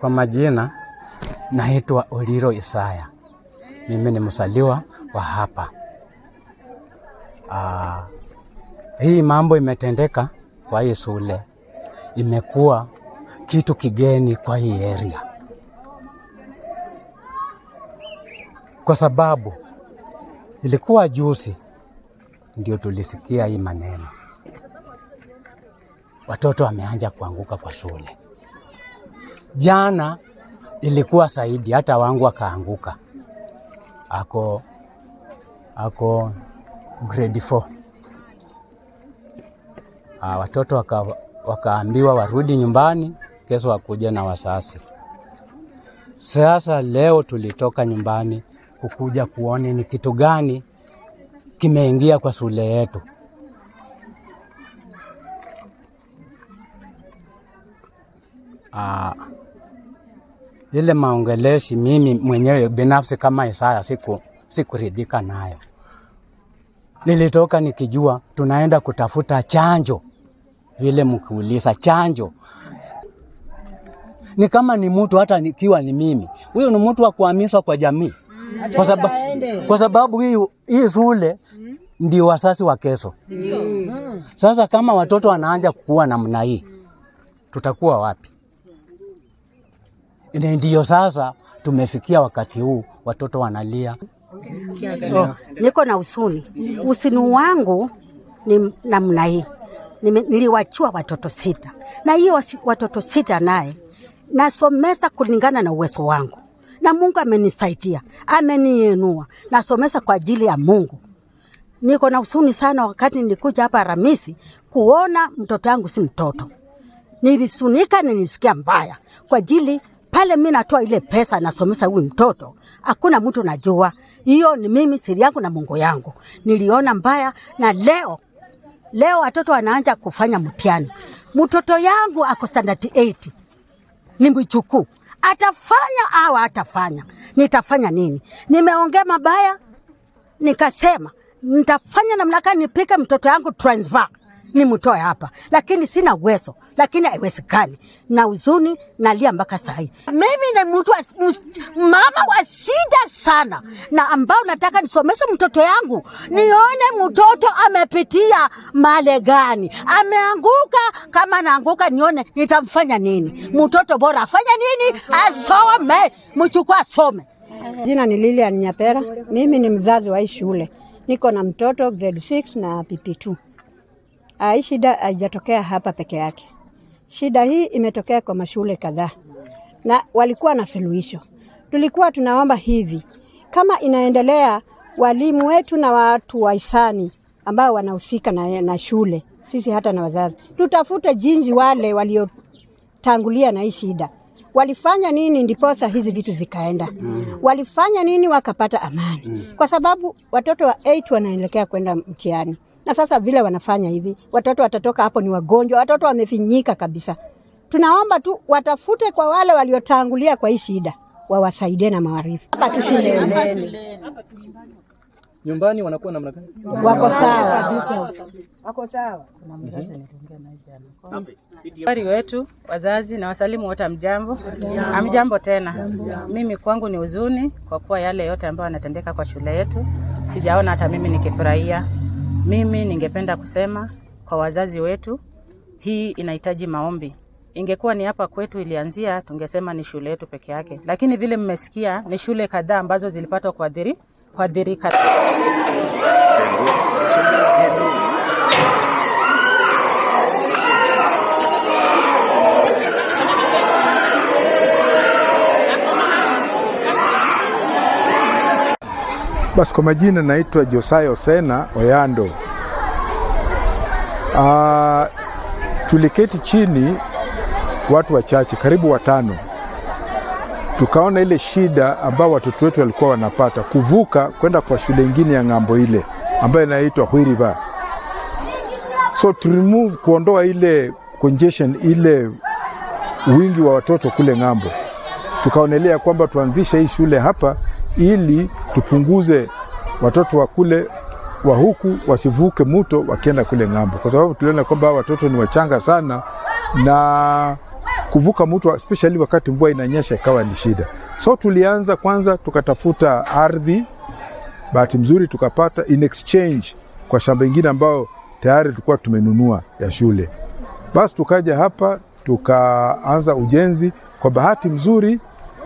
Kwa majina naitwa Oliro Isaya, mimi ni msaliwa wa hapa. Aa, hii mambo imetendeka kwa hii shule, imekuwa kitu kigeni kwa hii area, kwa sababu ilikuwa juzi ndio tulisikia hii maneno, watoto wameanja kuanguka kwa shule. Jana ilikuwa zaidi, hata wangu akaanguka, ako ako grade 4. Ah, watoto waka, wakaambiwa warudi nyumbani, kesho wakuja na wasasi. Sasa leo tulitoka nyumbani kukuja kuone ni kitu gani kimeingia kwa shule yetu. Ah, ile maongeleshi mimi mwenyewe binafsi kama Isaya siku sikuridhika nayo. Nilitoka nikijua tunaenda kutafuta chanjo, vile mkiuliza chanjo ni kama ni mtu, hata nikiwa ni mimi, huyu ni mtu wa kuhamishwa kwa jamii, kwa sababu, kwa sababu hii, hii shule ndio wasasi wa kesho. Sasa kama watoto wanaanja kuwa namna hii, tutakuwa wapi? Ni Ndiyo sasa tumefikia wakati huu, watoto wanalia. So, niko na usuni. Usuni wangu ni namna hii. Nime- Niliwachua watoto sita, na hiyo wasi- watoto sita naye nasomesa kulingana na uwezo wangu, na Mungu amenisaidia, ameniinua, nasomesa kwa ajili ya Mungu. Niko na usuni sana wakati nilikuja hapa Ramisi kuona mtoto wangu si mtoto nilisunika, nilisikia mbaya kwa ajili pale mi natoa ile pesa nasomesa huyu mtoto, hakuna mtu najua. Hiyo ni mimi siri yangu na Mungu yangu. Niliona mbaya, na leo leo watoto wanaanza kufanya mtihani. Mtoto yangu ako standard 8 ni mjukuu, atafanya au atafanya, nitafanya nini? Nimeongea mabaya, nikasema nitafanya namna gani nipike mtoto yangu transfer nimtoe hapa, lakini sina uwezo, lakini haiwezekani. Na huzuni nalia mpaka saa hii. Mimi ni mtu wa, ms- mama wa shida sana, na ambao nataka nisomeshe mtoto yangu, nione mtoto amepitia male gani, ameanguka. Kama anaanguka, nione nitamfanya nini. Mtoto bora afanye nini? Asome, mchukua asome. Jina ni Lilian Nyapera. Mimi ni mzazi wa hii shule, niko na mtoto grade 6 na PP2. Ah, Hii shida haijatokea hapa peke yake. Shida hii imetokea kwa mashule kadhaa na walikuwa na suluhisho. Tulikuwa tunaomba hivi, kama inaendelea, walimu wetu na watu wa hisani ambao wanahusika na, na shule, sisi hata na wazazi, tutafute jinsi wale waliotangulia na hii shida walifanya nini ndiposa hizi vitu zikaenda mm. walifanya nini wakapata amani mm. kwa sababu watoto wa 8 wanaelekea kwenda mtihani na sasa vile wanafanya hivi watoto watatoka hapo ni wagonjwa watoto wamefinyika kabisa tunaomba tu watafute kwa wale waliotangulia kwa hii shida wawasaidie na maarifa hapa tu shuleni nyumbani wanakuwa namna gani? wako sawa wako sawa Habari wetu wazazi na wasalimu wote, amjambo? Amjambo tena. Mimi kwangu ni huzuni kwa kuwa yale yote ambayo yanatendeka kwa shule yetu sijaona hata mimi nikifurahia. Mimi ningependa kusema kwa wazazi wetu, hii inahitaji maombi. Ingekuwa ni hapa kwetu ilianzia, tungesema ni shule yetu peke yake, lakini vile mmesikia, ni shule kadhaa ambazo zilipata kuadhiri kuadhirika. Basi kwa majina naitwa Josiah Osena Oyando. Ah, tuliketi chini watu wachache karibu watano, tukaona ile shida ambao watoto wetu walikuwa wanapata kuvuka kwenda kwa shule ingine ya ng'ambo ile ambayo inaitwa Hwiriba. So to remove, kuondoa ile congestion, ile wingi wa watoto kule ng'ambo, tukaonelea kwamba tuanzishe hii shule hapa ili tupunguze watoto wa kule wa huku wasivuke mto wakienda kule ng'ambo, kwa sababu tuliona kwamba hawa watoto ni wachanga sana na kuvuka mto especially wakati mvua inanyesha ikawa ni shida. So tulianza kwanza, tukatafuta ardhi, bahati mzuri tukapata in exchange kwa shamba ingine ambayo tayari tulikuwa tumenunua ya shule. Basi tukaja hapa tukaanza ujenzi. Kwa bahati mzuri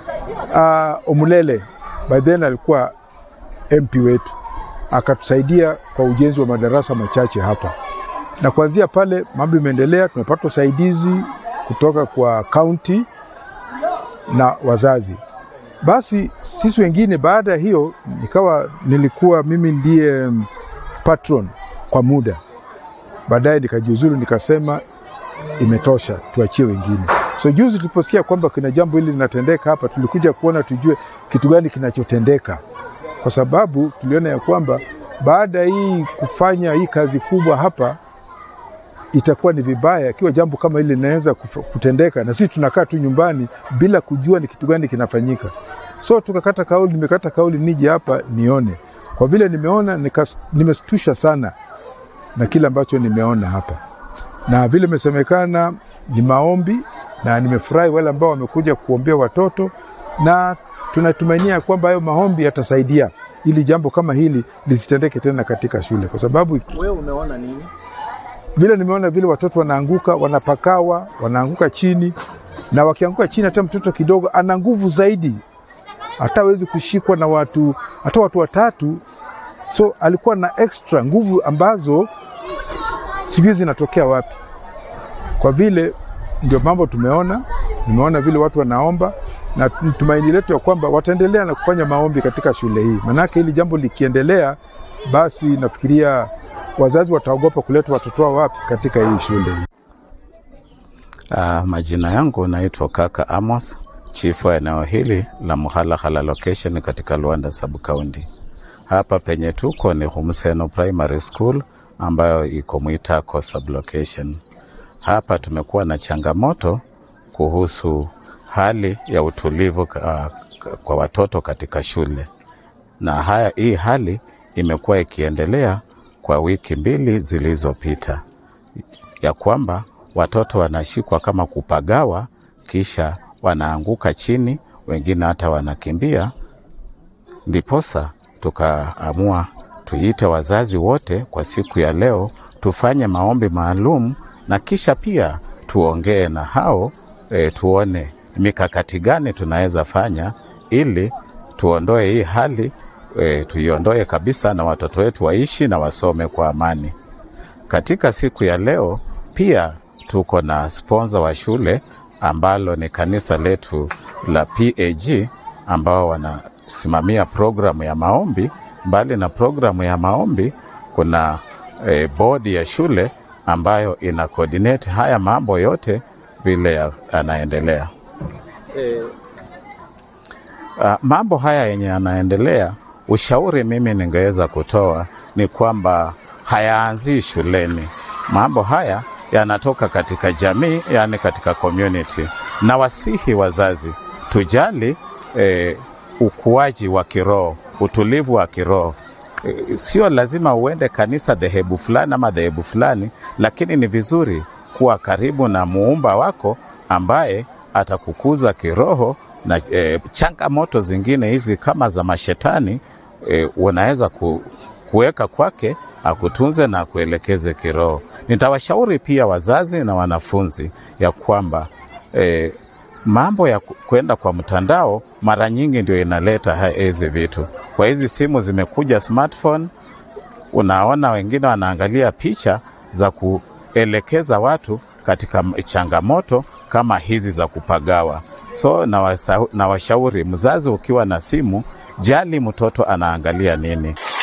uh, Omulele by then alikuwa MP wetu akatusaidia kwa ujenzi wa madarasa machache hapa, na kuanzia pale mambo imeendelea. Tumepata usaidizi kutoka kwa kaunti na wazazi. Basi sisi wengine, baada ya hiyo, nikawa nilikuwa mimi ndiye patron kwa muda. Baadaye nikajiuzuru, nikasema imetosha, tuachie wengine. So juzi tuliposikia kwamba kuna jambo hili linatendeka hapa, tulikuja kuona tujue kitu gani kinachotendeka, kwa sababu tuliona ya kwamba baada ya hii kufanya hii kazi kubwa hapa itakuwa ni vibaya ikiwa jambo kama hili linaweza kutendeka na sisi tunakaa tu nyumbani bila kujua ni kitu gani kinafanyika. So tukakata kauli, nimekata kauli nije hapa nione. Kwa vile nimeona nikas, nimestusha sana na kile ambacho nimeona hapa, na vile imesemekana ni maombi, na nimefurahi wale ambao wamekuja kuombea watoto, na tunatumainia kwamba hayo maombi yatasaidia ili jambo kama hili lisitendeke tena katika shule, kwa sababu Wewe umeona nini? vile nimeona vile watoto wanaanguka, wanapakawa, wanaanguka chini, na wakianguka chini, hata mtoto kidogo ana nguvu zaidi, hata hawezi kushikwa na watu, hata watu watatu. So alikuwa na extra nguvu ambazo sijui zinatokea wapi. Kwa vile ndio mambo tumeona, nimeona vile watu wanaomba na tumaini letu ya kwamba wataendelea na kufanya maombi katika shule hii, manake hili jambo likiendelea, basi nafikiria wazazi wataogopa kuleta watoto wao wapi katika hii shule hii. Uh, majina yangu naitwa Kaka Amos, chifu wa eneo hili la Muhalahala location katika Luanda sub county. Hapa penye tuko ni Humseno Primary School ambayo iko Mwitako sub location. Hapa tumekuwa na changamoto kuhusu hali ya utulivu uh, kwa watoto katika shule, na haya, hii hali imekuwa ikiendelea kwa wiki mbili zilizopita, ya kwamba watoto wanashikwa kama kupagawa, kisha wanaanguka chini, wengine hata wanakimbia. Ndiposa tukaamua tuite wazazi wote kwa siku ya leo, tufanye maombi maalum na kisha pia tuongee na hao e, tuone mikakati gani tunaweza fanya ili tuondoe hii hali e, tuiondoe kabisa na watoto wetu waishi na wasome kwa amani. Katika siku ya leo pia tuko na sponsor wa shule ambalo ni kanisa letu la PAG ambao wanasimamia programu ya maombi. Mbali na programu ya maombi, kuna e, bodi ya shule ambayo ina coordinate haya mambo yote vile yanaendelea. Eh, Uh, mambo haya yenye yanaendelea, ushauri mimi ningeweza kutoa ni kwamba hayaanzii shuleni. Mambo haya yanatoka katika jamii, yani katika community, na wasihi wazazi tujali eh, ukuaji wa kiroho, utulivu wa kiroho. Eh, Sio lazima uende kanisa dhehebu fulani ama dhehebu fulani, lakini ni vizuri kuwa karibu na muumba wako ambaye atakukuza kiroho na e, changamoto zingine hizi kama za mashetani e, unaweza ku, kuweka kwake akutunze na akuelekeze kiroho. Nitawashauri pia wazazi na wanafunzi ya kwamba e, mambo ya ku- kwenda kwa mtandao mara nyingi ndio inaleta ha- hizi vitu. Kwa hizi simu zimekuja smartphone, unaona wengine wanaangalia picha za kuelekeza watu katika m- changamoto kama hizi za kupagawa. So na, wasa, na washauri mzazi, ukiwa na simu, jali mtoto anaangalia nini.